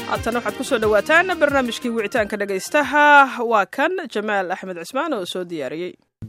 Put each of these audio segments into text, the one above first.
haatana waxaad kusoo dhowaataan barnaamijkii wicitaanka dhegaystaha waa kan jamaal axmed cismaan oo soo diyaariyey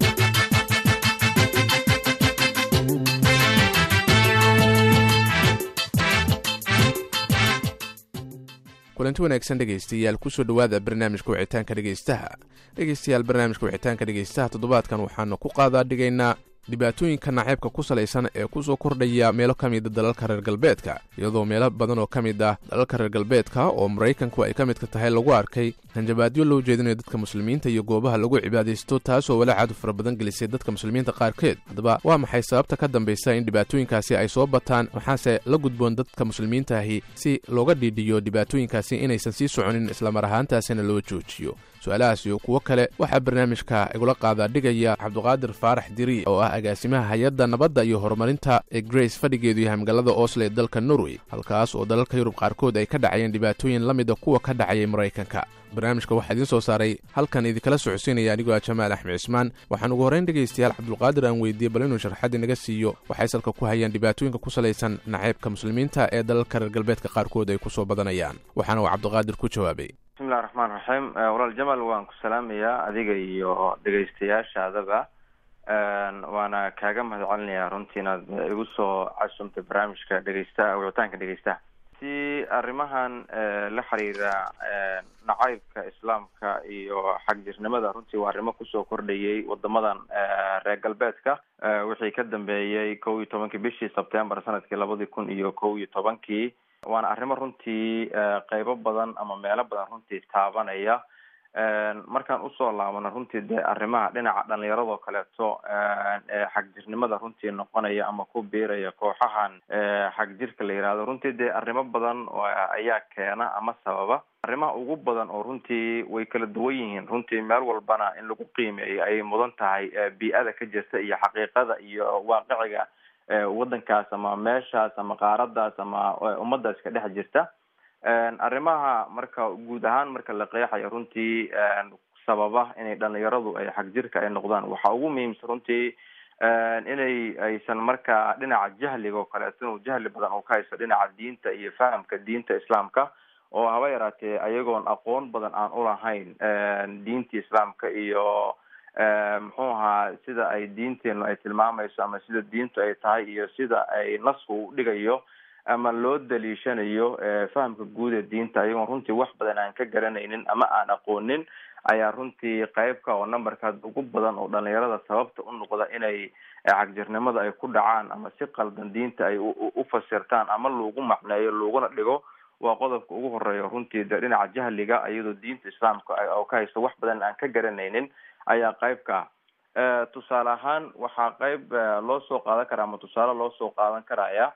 kulanti wanaagsan dhegaystayaal kusoo dhowaada barnaamijka wicitaanka dhegaystaha dhegaystayaal barnaamijka wicitaanka dhegaystaha toddobaadkan waxaanu ku qaadaa dhigaynaa dhibaatooyinka naceebka ku salaysan ee ku soo kordhaya meelo ka mida dalalka reer galbeedka iyadoo meelo badan oo ka mid ah dalalka reer galbeedka oo maraykanku ay ka midka tahay lagu arkay hanjabaadyo loo jeedinayo dadka muslimiinta iyo goobaha lagu cibaadaysto taasoo walaacaadu fara badan gelisay dadka muslimiinta qaarkeed haddaba waa maxay sababta ka dambaysa in dhibaatooyinkaasi ay soo bataan maxaase la gudboon dadka muslimiintaahi si looga dhiidhiyo dhibaatooyinkaasi inaysan sii soconin islamar ahaantaasina loo joojiyo su-aalahaas iyo kuwo kale waxaa barnaamijka igula qaadaa dhigaya cabduqaadir faarax diri oo ah agaasimaha hay-adda nabadda iyo horumarinta ee grace fadhigeedu yahay magaalada oslo ee dalka norway halkaas oo dalalka yurub qaarkood ay ka dhacayeen dhibaatooyin la mida kuwa ka dhacayay maraykanka barnaamijka waxaa idiin soo saaray halkan idinkala socodsiinaya anigoo ah jamaal axmed cismaan waxaan ugu horrayn dhegaystayaal cabdulqaadir aan weydiiyey bal inuu sharxaddi naga siiyo waxay salka ku hayaan dhibaatooyinka ku salaysan naceybka muslimiinta ee dalalka reer galbeedka qaarkood ay ku soo badanayaan waxaana uu cabdiqaadir ku jawaabay bismillahi raxmaan raxiim walaal jamal waan ku salaamayaa adiga iyo dhegaystayaashaadaba waana kaaga mahad celinayaa runtii inaad igu soo casumtay barnaamijka dhegaystaha wicitaanka dhegaystaha si arrimahan la xiriira nacaybka islaamka iyo xagjirnimada runtii waa arrimo kusoo kordhayay wadamadan reer galbeedka wixii ka dambeeyey kow iyo tobankii bishii sebtembar sanadkii labadii kun iyo kow iyo tobankii waana arrimo runtii qeybo badan ama meelo badan runtii taabanaya markaan usoo laabano runtii dee arrimaha dhinaca dhalinyaradoo kaleeto ee xagjirnimada runtii noqonaya ama ku biiraya kooxahan xagjirka la yihahdo runtii dee arrimo badan ayaa keena ama sababa arrimaha ugu badan oo runtii way kala duwan yihiin runtii meel walbana in lagu qiimeeyo ayay mudan tahay bii-ada ka jirta iyo xaqiiqada iyo waaqiciga waddankaas ama meeshaas ama qaaradaas ama ummadaas ka dhex jirta arrimaha marka guud ahaan marka la qeexayo runtii sababa inay dhalinyaradu ay xagjirka ay noqdaan waxaa ugu muhiimsan runtii inay aysan markaa dhinaca jahliga oo kaleeto inuu jahli badan uu ka haysto dhinaca diinta iyo fahamka diinta islaamka oo haba yaraatee ayagoon aqoon badan aan ulahayn diinta islaamka iyo muxuu ahaa sida ay diinteenu ay tilmaamayso ama sida diintu ay tahay iyo sida ay nasku u dhigayo ama loo daliishanayo fahamka guud ee diinta ayagoon runtii wax badan aan ka garanaynin ama aan aqoonin ayaa runtii qeybka oo numberkaas ugu badan oo dhalinyarada sababta u noqda inay xagjirnimada ay ku dhacaan ama si qaldan diinta ay u fasirtaan ama lagu macneeyo laguna dhigo waa qodobka ugu horeeya runtii de dhinaca jahliga iyadoo diinta islaamka oo ka haysto wax badan aan ka garanaynin ayaa qeybka tusaale ahaan waxaa qeyb loo soo qaadan karaa ama tusaale loo soo qaadan karaya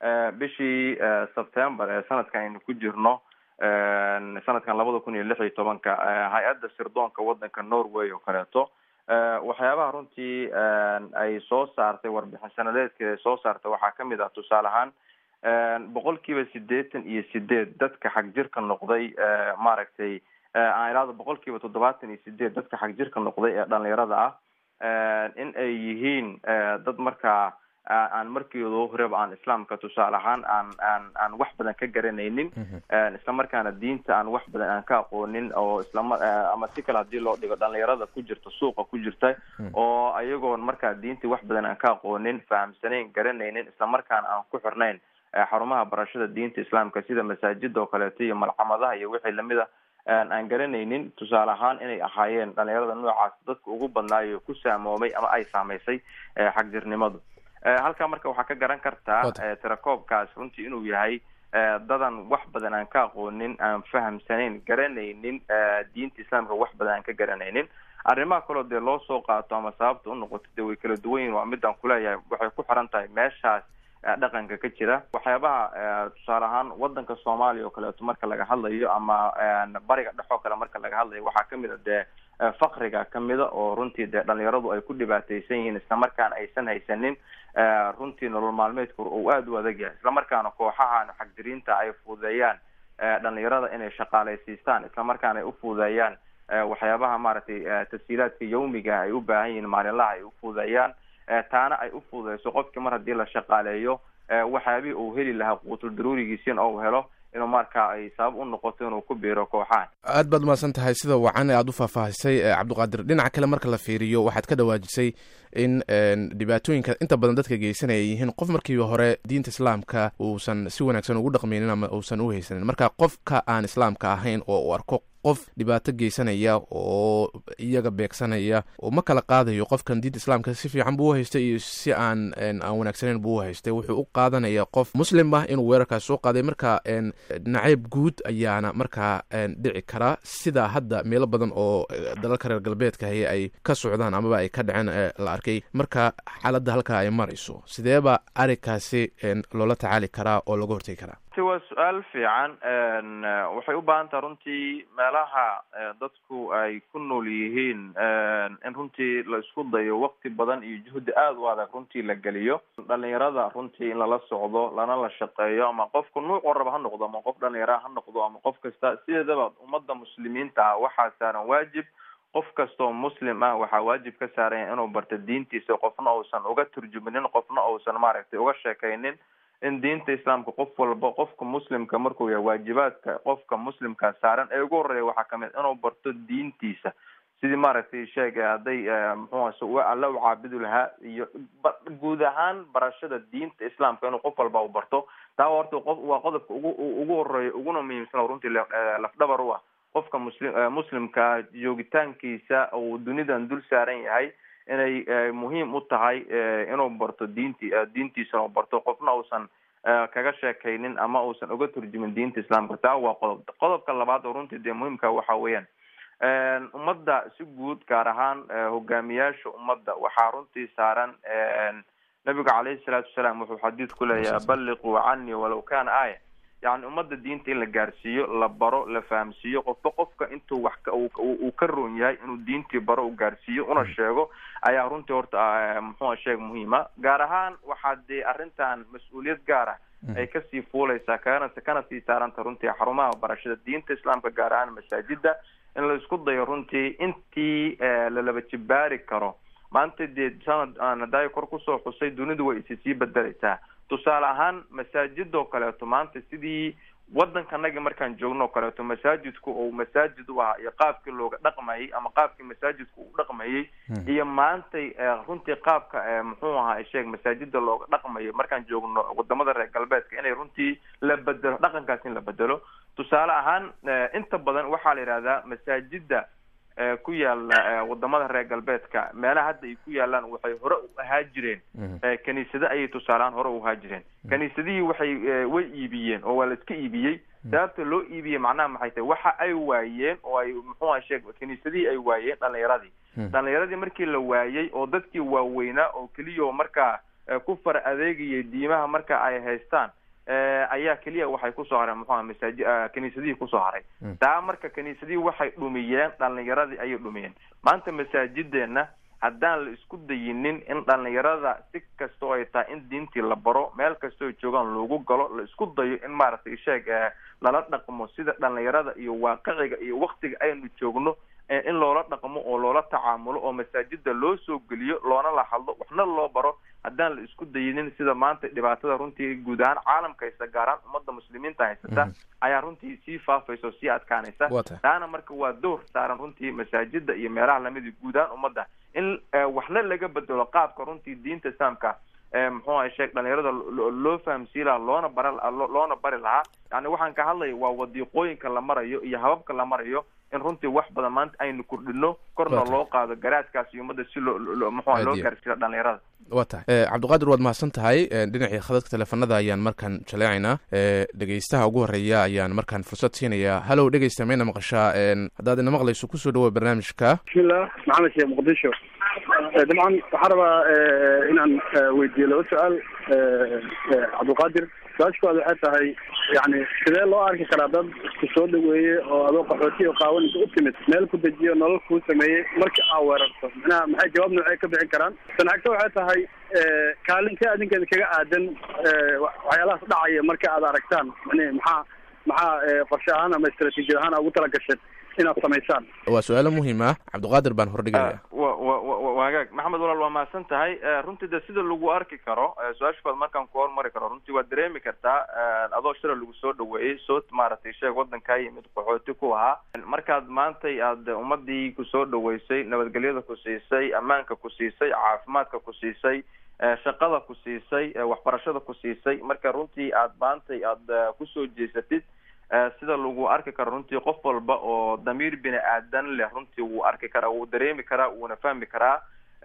bishii september ee sanadkan aynu ku jirno sanadkan labada kun iyo lix iyo tobanka hay-adda sirdoonka waddanka norway oo kaleeto waxyaabaha runtii ay soo saartay warbixin sanadeedkeeda ay soo saartay waxaa kamid ah tusaale ahaan boqol kiiba sideetan iyo sideed dadka xagjirka noqday maaragtay aan ilaado boqol kiiba toddobaatan iyo sideed dadka xagjirka noqday ee dhalinyarada ah in ay yihiin dad markaa aan markiido horeba aan islaamka tusaale ahaan aan aan aan wax badan ka garanaynin isla markaana diinta aan wax badan aan ka aqoonin oo islama ama si kale hadii loo dhigo dhalinyarada ku jirta suuqa ku jirta oo ayagoon markaa diinta wax badan aan ka aqoonin fahamsanayn garanaynin isla markaana aan ku xirnayn xarumaha barashada diinta islaamka sida masaajida oo kaleeto iyo malcamadaha iyo wixii lamid a aan garanaynin tusaale ahaan inay ahaayeen dhalinyarada noocaas dadka ugu badnaayo ku saamoomay ama ay saamaysay xagjirnimadu halkaa marka waxaa ka garan kartaa tirakoobkaas runtii inuu yahay dadan wax badan aan ka aqoonin aan fahamsanayn garanaynin diinta islaamka wax badan aan ka garanaynin arrimaha kaloo dee loo soo qaato ama sababta unoqoto dee way kala duwan yihin waa midaan kuleeyahay waxay ku xiran tahay meeshaas dhaqanka ka jira waxyaabaha tusaale ahaan wadanka soomaaliya oo kaleeto marka laga hadlayo ama bariga dhexoo kale marka laga hadlayo waxaa kamid a dee fakriga kamida oo runtii dee dhalinyaradu ay ku dhibaateysan yihiin islamarkaana aysan haysanin runtii nolol maalmeedka uu aada u adag yahay islamarkaana kooxahan xagdiriinta ay fududeeyaan dhalinyarada inay shaqaaleysiistaan islamarkaana ay u fududeeyaan waxyaabaha maaragtay tafsiilaadka yawmiga ay u baahan yihiin maalinlaha ay u fududeeyaan taana ay u fududeyso qofkii mar haddii la shaqaaleeyo waxyaabihii uu heli lahaa quutul daruurigiisina ou helo inuu marka ay sabab u noqoto inuu ku biiro kooxahan aad baad umahadsan tahay sida wacan ee aada u faahfaahisay cabdiqaadir dhinaca kale marka la fiiriyo waxaad ka dhawaajisay in dhibaatooyinka inta badan dadka geysanaya yihiin qof markii hore diinta islaamka uusan si wanaagsan ugu dhaqmaynin ama uusan u haysanin marka qofka aan islaamka ahayn oo uu arko qof dhibaato geysanaya oo iyaga beegsanaya oo ma kala qaadayo qofkan diinta islaamka si fiican buu u haystay iyo si aan aan wanaagsaneyn buu u haystay wuxuu u qaadanaya qof muslim ah inuu weerarkaas soo qaaday marka nacayb guud ayaana markaa dhici kara sida hadda meelo badan oo dalalka reer galbeedka haye ay ka socdaan amaba ay ka dhaceen la arkay marka xaaladda halkaa ay marayso sideeba arrinkaasi loola tacaali karaa oo laga hortegi karaa waa su-aal fiican waxay u baahan taha runtii meelaha dadku ay ku nool yihiin in runtii la isku dayo wakti badan iyo juhdi aada u adag runtii la geliyo dhalinyarada runtii in lala socdo lana la shaqeeyo ama qofku nuucoo raba ha noqdo ama qof dhalinyara ha noqdo ama qof kasta sideedaba ummadda muslimiinta ah waxaa saaran waajib qof kastaoo muslim ah waxaa waajib ka saaranya inuu barto diintiisa qofna uusan uga turjuminin qofna uusan maaragtay uga sheekaynin in diinta islaamka qof walba qofka muslimka markuu yahay waajibaadka qofka muslimka saaran ee ugu horeeya waxaa kamid inuu barto diintiisa sidii maaragtay sheeg hadday muxuu alla u caabudi lahaa iyo guud ahaan barashada diinta islaamka inuu qof walba u barto taa horta qof waa qodobka ugu ugu horeeya uguna muhiimsan runtii lafdhabar u ah qofka muslim muslimka joogitaankiisa uu dunidan dul saaran yahay inay muhiim u tahay inuu barto diinti diintiisa u barto qofna uusan kaga sheekaynin ama uusan uga turjumin diinta islaamka taa waa qodob qodobka labaad oo runtii dee muhiimka waxa weeyaan ummadda si guud gaar ahaan hogaamiyaasha ummadda waxaa runtii saaran nabiga caleyhi salaatu wasalaam wuxuu xadiid ku leeyahay balliquu canii walaw kana aaya yani ummadda diinta in la gaarsiiyo la baro la fahamsiiyo qofba qofka intuu wax uu ka roon yahay inuu diintii baro u gaarsiiyo una sheego ayaa runtii horta muxua sheeg muhiima gaar ahaan waxaa dee arrintan mas-uuliyad gaar ah ay kasii fuuleysaa kana kana sii saaranta runtii xarumaha barashada diinta islaamka gaar ahaan masaajida in la isku dayo runtii intii lalaba jibaari karo maanta dee sanad aan hadaayo kor kusoo xusay dunidu way isi sii bedeleysaa tusaale ahaan masaajidoo kaleeto maanta sidii waddankanagi markaan joogno o kaleeto masaajidku uu masaajid u ahaa iyo qaabkii looga dhaqmayay ama qaabkii masaajidku uu dhaqmayay iyo maantay runtii qaabka muxuu ahaa sheeg masaajida looga dhaqmayo markaan joogno wadamada reer galbeedka inay runtii la bedelo dhaqankaas in la bedelo tusaale ahaan inta badan waxaa la yidhahdaa masaajida ku yaala wadamada reer galbeedka meelaha hadda ay ku yaalaan waxay hore u ahaa jireen kaniisado ayay tusaalehaan hore u ahaa jireen kaniisadihii waxay way iibiyeen oo waa la iska iibiyey sababta loo iibiyey macnaha maxay tahay waxa ay waayeen oo ay muxuu aha sheeg kaniisadihii ay waayeen dhalinyaradii dhalinyaradii markii la waayey oo dadkii waaweynaa oo keliya markaa ku far adeegayay diimaha marka ay haystaan ayaa keliya waxay kusoo hareen muxuha masaaji kaniisadihii kusoo haray taa marka kaniisadihii waxay dhumiyeen dhalinyaradii ayay dhumiyeen maanta masaajideenna haddaan la isku dayinin in dhalinyarada si kastoo ay tahay in diintii la baro meel kastoo joogaan loogu galo la isku dayo in maaragtay sheeg lala dhaqmo sida dhalinyarada iyo waaqiciga iyo waktiga aynu joogno in loola dhaqmo oo loola tacaamulo oo masaajida loo soo geliyo loona la hadlo waxna loo baro haddaan la isku dayinin sida maanta dhibaatada runtii guud ahaan caalamka haysta gaaraan ummadda muslimiinta haysata ayaa runtii sii faafaysa oo sii adkaanaysa taana marka waa door saaran runtii masaajida iyo meelaha lamida guud ahaan ummadda in waxna laga bedelo qaabka runtii diinta islaamka muxuu aha sheeg dhalinyarada loo fahamsiin lahaa loona bara loona bari lahaa yani waxaan ka hadlaya waa wadiiqooyinka la marayo iyo hababka la marayo in runtii wax badan maanta aynu kordhino korna loo qaado garaadkaas iyo ummadda si loo muxua loo gaarsiiyo dhalinyarada wa tahay cabdiqaadir waad mahadsan tahay dhinacii khadadka teleefanada ayaan markaan jaleecaynaa dhegeystaha ugu horeeya ayaan markaan fursad siinayaa hallow dhegeysta mayna maqashaa haddaad ina maqlayso kusoo dhawoa barnaamijka bismillah maxamed sheekh muqdisho dabcan waxaan rabaa inaan weydiiyo laba su-aal cabdiqaadir su-aasha koowaad waxay tahay yani sidee loo arki karaa dad isku soo dhaweeye oo adoo qaxooti oo qaawanaysa u timid meel ku dejiyo nolol kuu sameeyey marka aa weerarto manaha maxay jawaab noocee ka bixin karaan sanacagto waxay tahay kaalinka adinkeeda kaga aadan waxyaalahaas dhacaya marka aad aragtaan mani maxaa maxaa qorshe ahaan ama istraatiijiyad ahaan ugu tala gasheen inaad samaysaan waa su-aalo muhiim ah cabdiqaadir baan hordhigaya wa wa wa wagaag maxamed walaal waa mahadsan tahay runtii de sida lagu arki karo su-aasha kood markaan ku hormari karo runtii waad dareemi kartaa adoo shira lagu soo dhaweeyey soo maaragtay sheeg waddankaa yimid qaxooti ku ahaa markaad maantay aad ummadii kusoo dhaweysay nabadgelyada ku siisay ammaanka ku siisay caafimaadka ku siisay shaqada ku siisay waxbarashada ku siisay marka runtii aad maantay aad kusoo jeesatid sida lagu arki karo runtii qof walba oo damiir bini aadan leh runtii wuu arki karaa wuu dareemi karaa wuuna fahmi karaa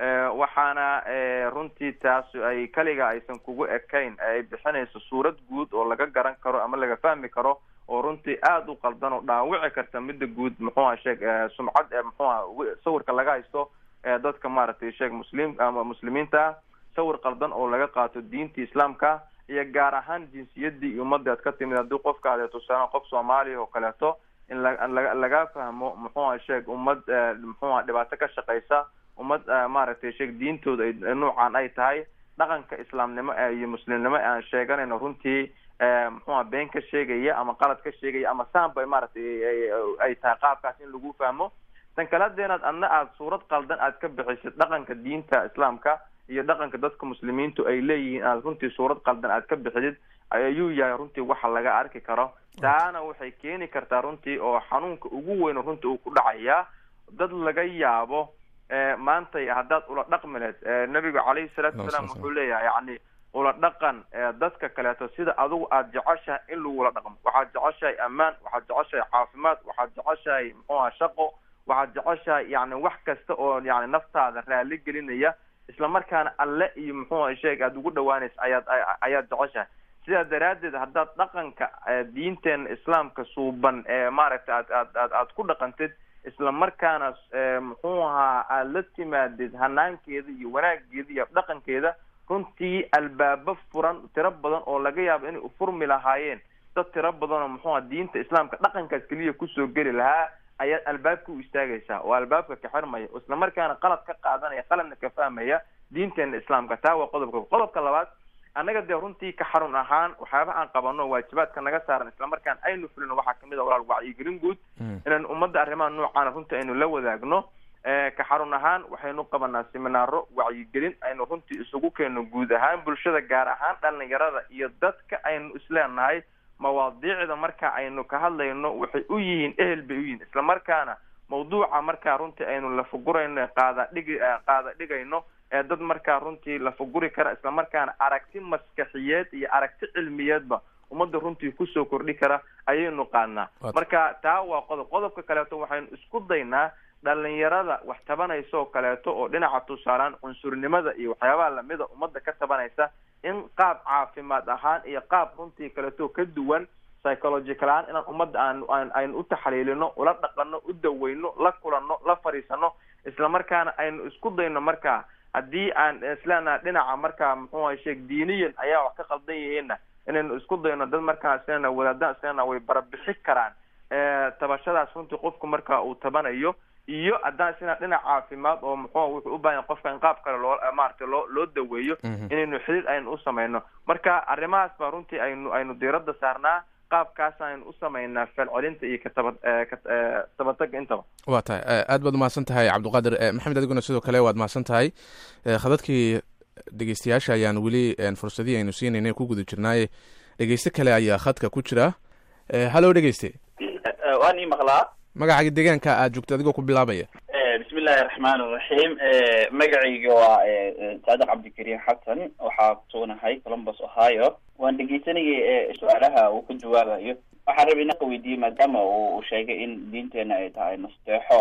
waxaana runtii taas ay kaliga aysan kugu ekayn ay bixinayso suurad guud oo laga garan karo ama laga fahmi karo oo runtii aada u qaldan oo dhaawici karta midda guud muxuuha sheeg sumcad muxuuha sawirka laga haysto dadka maaragtay sheeg muslim ama muslimiinta sawir qaldan oo laga qaato diinta islaamka iyo gaar ahaan jinsiyadii iyo ummadii aad ka timid haddii qofka aad tusaale qof soomaaliya oo kaleeto in la laga fahmo muxuuha sheeg ummad muxuuha dhibaato ka shaqeysa ummad maaragtay sheeg diintooda ay nuucan ay tahay dhaqanka islaamnimo iyo muslimnimo aan sheeganayno runtii muxuuha been ka sheegaya ama qalad ka sheegaya ama saanba maaragtay ay tahay qaabkaas in lagu fahmo tan kale hadeenaad adna aada suurad qaldan aad ka bixisid dhaqanka diinta islaamka iyo dhaqanka dadka muslimiintu ay leeyihiin aad runtii suurad qaldan aad ka bixidid ayuu yahay runtii waxa laga arki karo taana waxay keeni kartaa runtii oo xanuunka ugu weyn runtii uu ku dhacayaa dad laga yaabo maantay haddaad ula dhaqmi lehed nabigu calayhi salaatu wasalaam wuxuu leeyahay yani ula dhaqan dadka kaleeto sida adigu aada jeceshahay in lagula dhaqmo waxaad jeceshahay ammaan waxaad jeceshahay caafimaad waxaad jeceshahay muxuuha shaqo waxaad jeceshahay yani wax kasta oo yani naftaada raali gelinaya isla markaana alle iyo muxuuha sheeg aada ugu dhawaanaysa ayaad ayaad jeceshahay sidaa daraaddeed haddaad dhaqanka diinteena islaamka suuban ee maaragtay aad aad aad aad ku dhaqantid isla markaana muxuu ahaa aada la timaadid hanaankeeda iyo wanaageeda iyo dhaqankeeda runtii albaabo furan tiro badan oo laga yaabo inay ufurmi lahaayeen dad tiro badan oo muxuuha diinta islaamka dhaqankaas keliya kusoo geli lahaa ayaad albaabka u istaagaysaa oo albaabka ka xirmaya isla markaana qalad ka qaadanaya qaladna ka fahmaya diinteena islaamka taa waa qodobka qodobka labaad annaga dee runtii ka xarun ahaan waxyaaba aan qabano waajibaadka naga saaran islamarkaan aynu fulino waxaa kamid a walaal wacyigelin guud inaan ummadda arrimaha noocaana runtii aynu la wadaagno ka xarun ahaan waxaynu qabanaa seminaaro wacyigelin aynu runtii isugu keenno guud ahaan bulshada gaar ahaan dhalinyarada iyo dadka aynu isleenahay mawaadiicda marka aynu ka hadlayno waxay u yihiin ehel bay u yihiin isla markaana mawduuca markaa runtii aynu lafagurayno qaada dhigi qaada dhigayno ee dad markaa runtii lafaguri kara isla markaana aragti maskaxiyeed iyo aragti cilmiyeedba ummadda runtii kusoo kordhi kara ayaynu qaadnaa marka taa waa qodob qodobka kaleeto waxaynu isku daynaa dhalinyarada wax tabanaysa oo kaleeto oo dhinaca tusaalaan cunsurnimada iyo waxyaabaha lamida ummadda ka tabanaysa in qaab caafimaad ahaan iyo qaab runtii kaleeto ka duwan psychological ahaan inaan ummadda aan aan aynu u taxliilino ula dhaqano u daweyno la kulano la fadhiisano isla markaana aynu isku dayno markaa haddii aan isleenaha dhinaca markaa muxuuha sheeg diiniyan ayaa wax ka qaldan yihiinna inaynu isku dayno dad markaa islena wadaadaan islena way barabixi karaan tabashadaas runtii qofku marka uu tabanayo iyo haddaan isna dhinac caafimaad oo muxuuha wuxuu u baahanya qofka in qaab kale loo maaragtay loo loo daweeyo inaynu xidhiid aynu u samayno marka arrimahaas baa runtii aynu aynu diiradda saarnaa qaabkaas aynu u samaynaa falcelinta iyo kataba katabataga intaba waa tahay aad baad umahadsan tahay cabdiqaadir maxamed adiguna sidoo kale waad mahadsan tahay khadadkii dhegeystayaasha ayaan weli fursadihii aynu siinaynay ku guda jirnaaye dhegeyste kale ayaa khadka ku jira hallo dhegeyste waan ii maqlaa magacaga deegaanka aad joogto adigoo ku bilaabaya bismi illaahi raxmaan iraxiim magacayga waa saadiq cabdikariim xasan waxaa kusugunahay columbus ohio waan dhegeysanayay su-aalaha uu ka jawaabayo waxaan rabay inaan weydiiyey maadaama uu sheegay in diinteena ay tahay nasteexo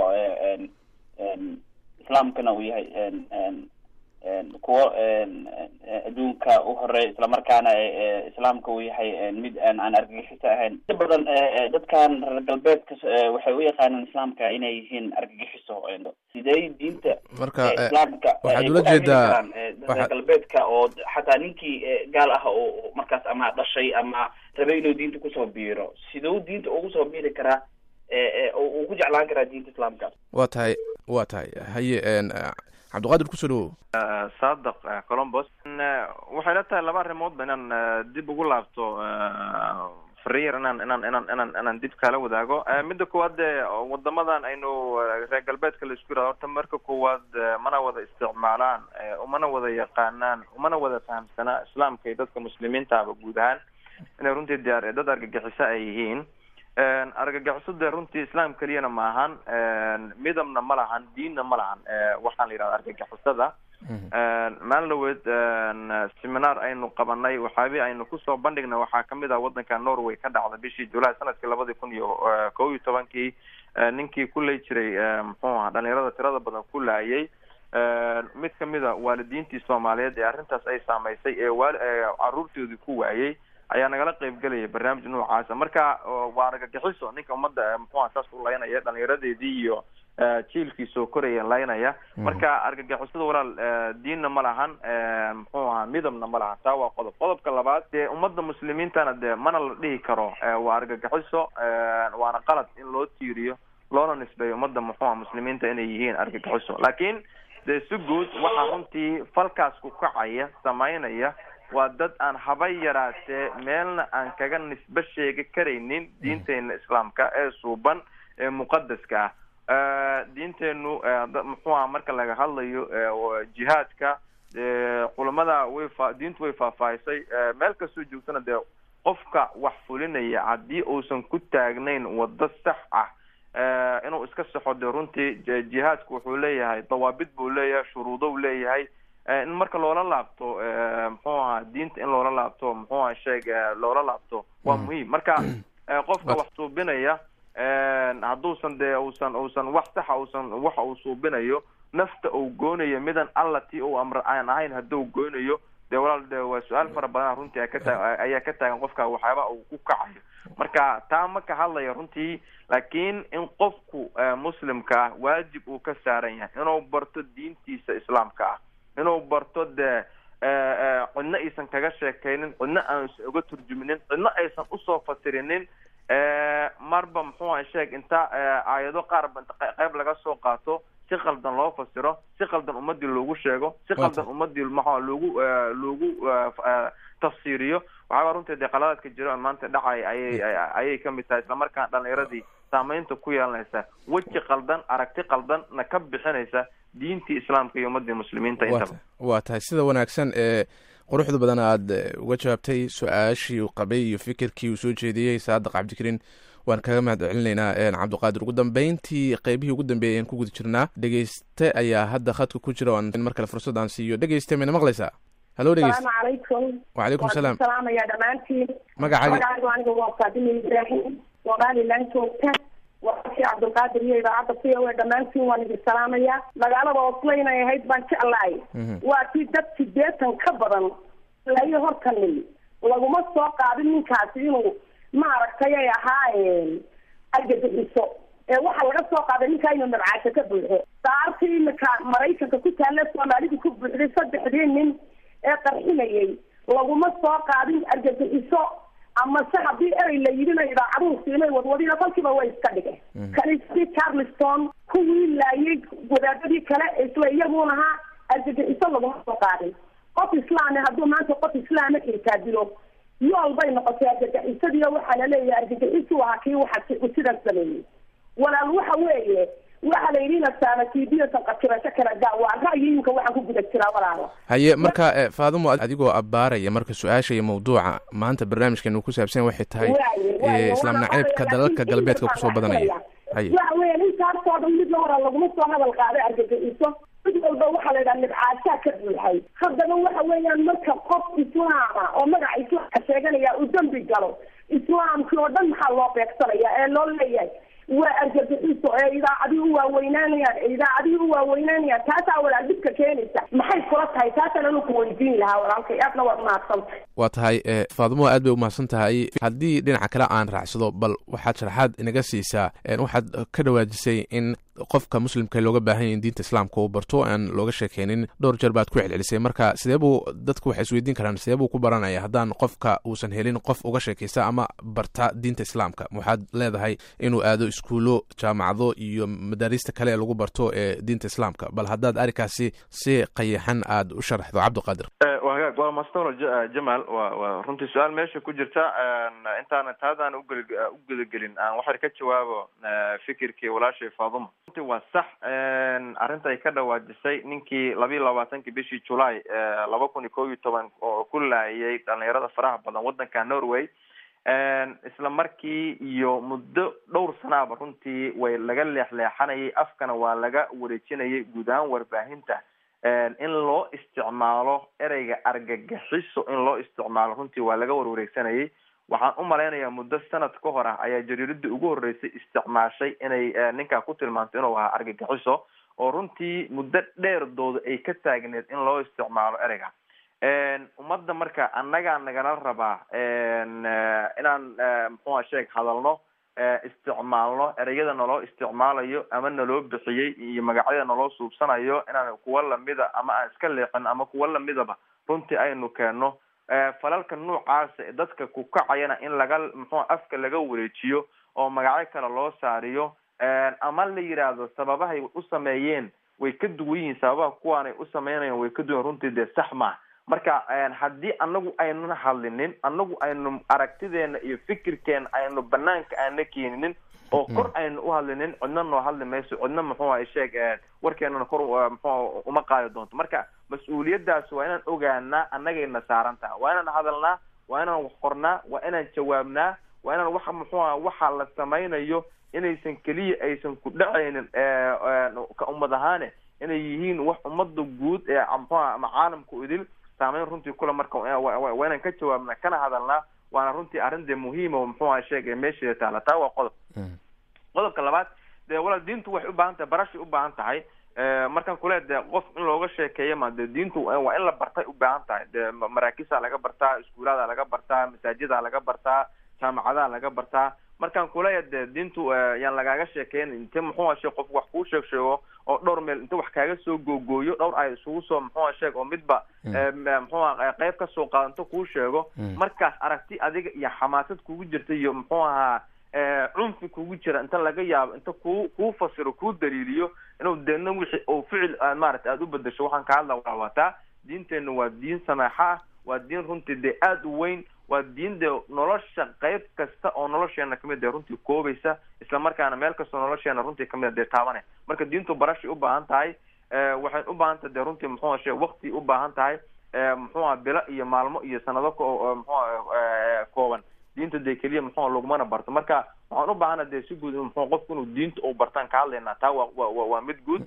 islaamkana uu yahay kuwo adduunka u horeey islamarkaana islaamka uu yahay mid aan argagixiso ahayn inta badan dadkan reer galbeedka waxay u yaqaanaan islaamka inay yihiin argagixiso sidee diinta marka islaamka waxaad ula jeedaa reer galbeedka oo xataa ninkii gaal ah oo markaas ama dhashay ama rabay inuu diinta kusoo biiro siduu diinta ugu soo biiri karaa uu ku jeclaan karaa diinta islaamka waa tahay waa tahay haye cabdiqaadir kusoo dhawow saadaq colombos waxay la tahay laba arrimoodba inaan dib ugu laabto fariir inaan inaan inaan inaan inaan dib kala wadaago midda koowaad dee wadamadan aynu reer galbeedka la isku yirahdo horta marka koowaad mana wada isticmaalaan umana wada yaqaanaan umana wada fahamsanaa islaamka iyo dadka muslimiintaaba guud ahaan inay runtii de dad argagixiso ay yihiin argagixiso dee runtii islaam keliyana maahan midabna ma lahan diinna ma lahan waxaan la yidhahda argagixisada maalin dhaweed seminar aynu qabanay waxaabi aynu kusoo bandhignay waxaa kamid ah wadanka norway ka dhacda bishii julaay sanadkii labadii kun iyo kow iyo tobankii ninkii ku lay jiray muxuu aha dhalinyarada tirada badan ku laayay mid kamid a waalidiintii soomaaliyeed ee arrintaas ay saameysay ee waal caruurtoodii ku waayay ayaa nagala qeybgelaya barnaamij noocaasa marka waa argagixiso ninka ummadda muxuha saas u laynaya dhalinyaradeedii iyo jiilkii soo koraya laynaya marka argagixisada walaal diinna ma lahan muxuu ahaa midabna ma lahan taa waa qodob qodobka labaad dee ummadda muslimiintana dee mana la dhihi karo waa argagixiso waana qalad in loo tiiriyo loona nisbeeyo ummadda muxuuha muslimiinta inay yihiin argagixiso laakiin dee si guud waxaa runtii falkaas ku kacaya samaynaya waa dad aan haba yaraatee meelna aan kaga nisbe sheegi karaynin diinteena islaamka ee suuban ee muqadaska ah diinteenu muxuu aha marka laga hadlayo jihaadka culamada way fa diintu way faahfaahisay meel kastoo joogtana dee qofka wax fulinaya haddii uusan ku taagnayn waddo sax ah inuu iska saxo dee runtii jihaadku wuxuu leeyahay dawaabid buu leeyahay shuruudo u leeyahay in marka loola laabto muxuu ahaa diinta in loola laabto muxuu aha sheeg loola laabto waa muhiim marka qofka wax suubinaya hadduusan dee usan usan wax saxa usan waxa uu suubinayo nafta uu goonayo midan alla ti uu amr aan ahayn hadduu goonayo dee walaal de waa su-aal fara badan runtii kata ayaa ka taagan qofka waxyaaba uu ku kacayo marka taa ma ka hadlaya runtii laakiin in qofku muslimka ah waajib uu ka saaran yahay inuu barto diintiisa islaamka ah inuu barto dee cidna aysan kaga sheekaynin cidna aan uga turjuminin cidna aysan usoo fasirinin marba muxuu aha sheeg inta aayado qaarba qayb laga soo qaato si qaldan loo fasiro si qaldan ummadii loogu sheego si qaldan ummadii maxaa loogu loogu tafsiiriyo waxaaba runtii dee qaladaadka jiro maanta dhacay ayay ayay kamid tahay islamarkaan dhalinyaradii saameynta ku yeelanaysa weji qaldan aragti qaldan na ka bixinaysa diintii islaamka iyo ummadii muslimiinta intaba waa tahay sida wanaagsan ee quruxda badan aad uga jawaabtay su-aashii uu qabay iyo fikirkii uu soo jeediyey saadaq cabdikariin waan kaga mahad celinaynaa cabdiqaadir ugu dambeyntii qeybihii ugu dambeeyay ayaan ku guda jirnaa dhegeyste ayaa hadda khadka ku jira oan mar kale fursad aan siiyo dhegeyste mayna maqlaysaa halo dhegeyste salaamu calaykum wacalaykum salaam salaamaya dhammaantiin magacaaga magacaygu aniga waa faadima ibraahim somaliland joogta warashii cabdulqaadir iyo idaacadda c o a dhammaantiin waan idin salaamaya magaalada oslo inay ahayd baan jeclahay waa tii dad sideetan ka badan layo hortani laguma soo qaadin ninkaasi inuu maaragtay ay ahaa argagixiso ee waxaa laga soo qaaday ninkaa inuu nabcaasho ka buuxo daartii imika maraykanka ku taalla soomaalidu ku buuxday saddexdii nin ee qarxinayay laguma soo qaadin argagixiso amase haddii erey la yidhina idaacaduhu siinay wadwadina kolkiiba way iska dhigeen kaniisadii charleston kuwii laayay wadaadadii kale isla iyaguun ahaa argagixiso laguma soo qaadin qof islaami hadduu maanta qof islaama xitaa dilo yool bay noqotay argagixisadiiyo waxaa la leeyahay argagixisu ahaa kii waxa sidan sameeyey walaal waxa weeye waxa la yidhi nasaanatiidiyatan qakirasho kala gaa waa ra'yiyinka waxaan ku guda jiraa walaalo haye marka faadimo adigoo abbaaraya marka su-aasha iyo mawduuca maanta barnaamijkeenu ku saabsan waxay tahay islaam naceebka dalalka galbeedka kusoo badanaya haye waxa weya intaasoo dhan mid hora laguma soo hadal qaaday argagixiso mid walba waxaa la yidhaha nibcaashaa ka buuxay haddaba waxa weeyaan marka qof islaama oo magaca islaamka sheeganaya uu dembi galo islaamkii oo dhan maxaa loo beegsanaya ee loo leeyahay waa argagixiso ee idaacadii u waaweynaanayaan ee idaacadii u waaweynaanayaan taasaa walaal dhibka keenaysa maxay kula tahay taasaan anu ku weydiin lahaa walaalkay aadna waad mahadsantay waa tahay faadimo aad bay umahadsan tahay haddii dhinaca kale aan raacsado bal waxaad sharaxaad inaga siisaa waxaad ka dhawaajisay in qofka muslimka looga baahan yahy in diinta islaamka uu barto aan looga sheekeynin dhowr jeer baad ku celcelisay marka sidee buu dadku waxay isweydiin karaan sidee buu ku baranaya haddaan qofka uusan helin qof uga sheekaysta ama barta diinta islaamka waxaad leedahay inuu aado iskuulo jaamacado iyo madaarista kale ee lagu barto ee diinta islaamka bal haddaad arrinkaasi si qayaxan aad u sharaxdo cabdiqaadir waa hagaag gormastolo jamal wa wa runtii su-aal meesha ku jirta intaana taadaan ugel u gudagelin aan waxay ka jawaabo fikirkii walaashay faaduma runtii waa sax arrinta ay ka dhawaajisay ninkii labiiyo labaatankii bishii julaay laba kun iyo kow iyo toban oo ku laayay dhalinyarada faraha badan waddanka norway isla markii iyo muddo dhowr sanaaba runtii way laga leexleexanayay afkana waa laga wareejinayay guud ahaan warbaahinta in loo isticmaalo ereyga argagixiso in loo isticmaalo runtii waa laga warwareegsanayay waxaan u malaynayaa muddo sanad ka hor ah ayaa jariiradii ugu horreysay isticmaashay inay ninkaa ku tilmaanto inuu ahaa argagixiso oo runtii muddo dheerdooda ay ka taagneed in loo isticmaalo ereyga ummadda marka annagaa nagala rabaa inaan muxuua sheeg hadalno isticmaalno ereyada naloo isticmaalayo ama naloo bixiyey iyo magacyada naloo suubsanayo inaan kuwa lamida ama aan iska leexin ama kuwa lamidaba runtii aynu keenno falalka noocaasa ee dadka ku kacayana in laga muxua afka laga wareejiyo oo magacyo kale loo saariyo ama la yidhaahdo sababahay u sameeyeen way ka duwan yihiin sababaha kuwaanay u sameynayaan way ka duwan runtii dee sax maa marka haddii anagu aynuna hadlinin anagu aynu aragtideena iyo fikirkeena aynu banaanka aana keeninin oo kor aynu u hadlinin cidna noo hadli mayso cidna muxuuha sheeg warkeenana kor mxu uma qaadi doonto marka mas-uuliyadaas waa inaan ogaanaa annagayna saaran taha waa inaan hadalnaa waa inaan wax qornaa waa inaan jawaabnaa waa inaan waxa muxuuha waxa la samaynayo inaysan keliya aysan ku dhacaynin ka ummad ahaane inay yihiin wax ummada guud ee mxuha ama caalamka idil saameyn runtii kule marka waa inaan ka jawaabnaa kana hadalnaa waana runtii arrin dee muhiima muxuuha sheegay meesheeda taala taa waa qodob qodobka labaad dee walaal diintu waxay u baahan tahay barashay u baahan tahay markaan kule dee qof in looga sheekeeya ma dee diintu waa in la bartay u baahan tahay dee maraakisaa laga bartaa iskuulaada laga bartaa masaajida laga bartaa jaamacadaha laga bartaa markaan kuleeya dee diintu yaan lagaaga sheekeyn inte muxuuha sheeg qof wax kuu sheeg sheego oo dhowr meel inta wax kaaga soo googooyo dhowr ay isugu soo muxuuha sheeg oo midba muxuuha qayb kasoo qaado inta kuu sheego markaas aragti adiga iyo xamaasad kugu jirta iyo muxuu ahaa cunfi kugu jira inta laga yaabo inta ku kuu fasiro kuu daliiliyo inuu deedna wixii oo ficil aad maaragtay aada u bedesho waxaan ka hadla waa wataa diinteenna waa diin samaaxa ah waa diin runtii dee aada u weyn waa diin dee nolosha qayb kasta oo nolosheena kamid dee runtii koobaysa isla markaana meel kastoo nolosheena runtii kamid a dee taabane marka diintu barashay u baahan tahay waxay u baahan tahay dee runtii muxuua shee wakti u baahan tahay muxuuha bilo iyo maalmo iyo sanado ko muxua kooban diinta dee keliya muxua lagumana barto marka waxaan u baahana dee si guud muxua qofku inuu diinta u bartaan ka hadlaynaa taa waa wa waa mid guud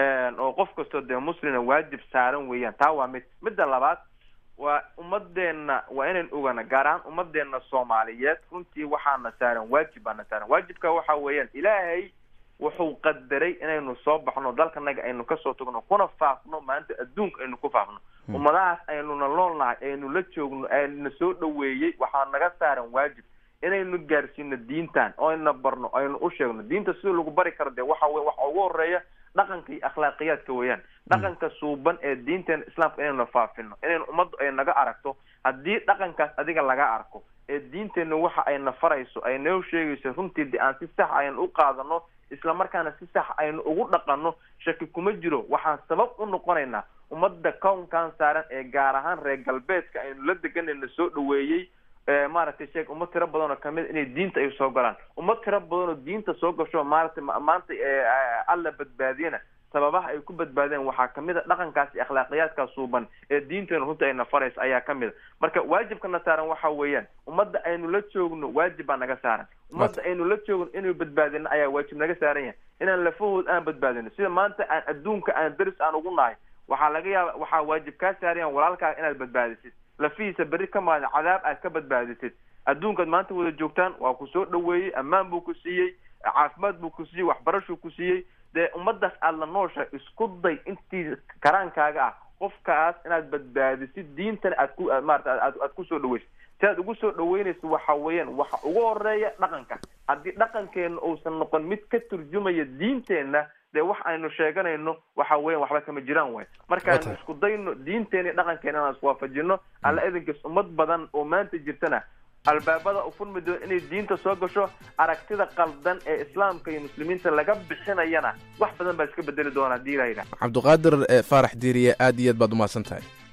oo qof kastoo dee muslina waajib saaran weeyaan taa waa mid midda labaad waa ummadeena waa inayn ogana gaar ahaan ummadeena soomaaliyeed runtii waxaana saaran waajib baana saaran waajibka waxa weeyaan ilaahay wuxuu qadaray inaynu soo baxno dalkanaga aynu kasoo tagno kuna faafno maanta adduunka aynu ku faafno ummadahaas aynuna noolnahay aynu la joogno ayna soo dhaweeyey waxaa naga saaran waajib inaynu gaarsiino diintan oo ayna barno aynu u sheegno diinta sida lagu bari karo dee waxa wey waxa ugu horeeya dhaqanka iyo akhlaaqiyaadka weeyaan dhaqanka suuban ee diinteena islaamka inaynu faafino inaynu ummaddu ay naga aragto haddii dhaqankaas adiga laga arko ee diinteena waxa ayna farayso ay noo sheegayso runtii de aan si sax aynu u qaadano isla markaana si sax aynu ugu dhaqanno shaki kuma jiro waxaan sabab u noqonaynaa ummadda kownkan saaran ee gaar ahaan reer galbeedka aynu la deganayna soo dhaweeyey maaragtay sheeg ummad tiro badan oo kamid inay diinta ay soo galaan ummad tiro badan oo diinta soo gasho maaragtay maanta alla badbaadiyana sababaha ay ku badbaadeen waxaa kamid a dhaqankaas iyo akhlaaqiyaadkaas suuban ee diinteena runta ayna faraysa ayaa kamid a marka waajibkana saaran waxa weeyaan ummadda aynu la joogno waajib baa naga saaran ummadda aynu la joogno inuu badbaadino ayaa waajib naga saaran yahay inaan lafahood aan badbaadino sida maanta aan adduunka aan deris aan ugu nahay waxaa laga yaaba waxaa waajib kaa saarayan walaalkaaga inaad badbaadisid lafihiisa berri ka maada cadaab aad ka badbaadisid adduunkaad maanta wada joogtaan waa ku soo dhaweeyey ammaan buu ku siiyey caafimaad buu ku siiyey waxbarashuu ku siiyey dee ummadaas aada la noosha isku day intii karaankaaga ah qofkaas inaad badbaadisid diintana aad ku maarata aad aad kusoo dhaweysid si aad ugu soo dhaweynaysa waxa weeyaan waxa ugu horeeya dhaqanka haddii dhaqankeena uusan noqon mid ka turjumaya diinteenna dee wax aynu sheeganayno waxa weeyaan waxba kama jiraan waay markaaynu isku dayno diinteena iyo dhaqankeena inaan iswaafajino alla idinkas ummad badan oo maanta jirtana albaabada ufurmi doon inay diinta soo gasho aragtida qaldan ee islaamka iyo muslimiinta laga bixinayana wax badan baa iska bedeli doona hadii la yidhaha cabdiqaadir faarax diiriye aad iyo aad baad umahadsan tahay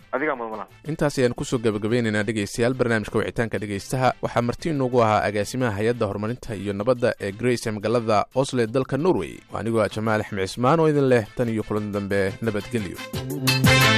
adigaa mudmala intaas ayaan kusoo gabagabeynaynaa dhegaystayaal barnaamijka wicitaanka dhegaystaha waxaa marti inoogu ahaa agaasimaha hay-adda horumarinta iyo nabadda ee grace ee magaalada osle dalka norway anigoo ah jamaal axmed cismaan oo idin leh tan iyo kulan dambe nabadgelyo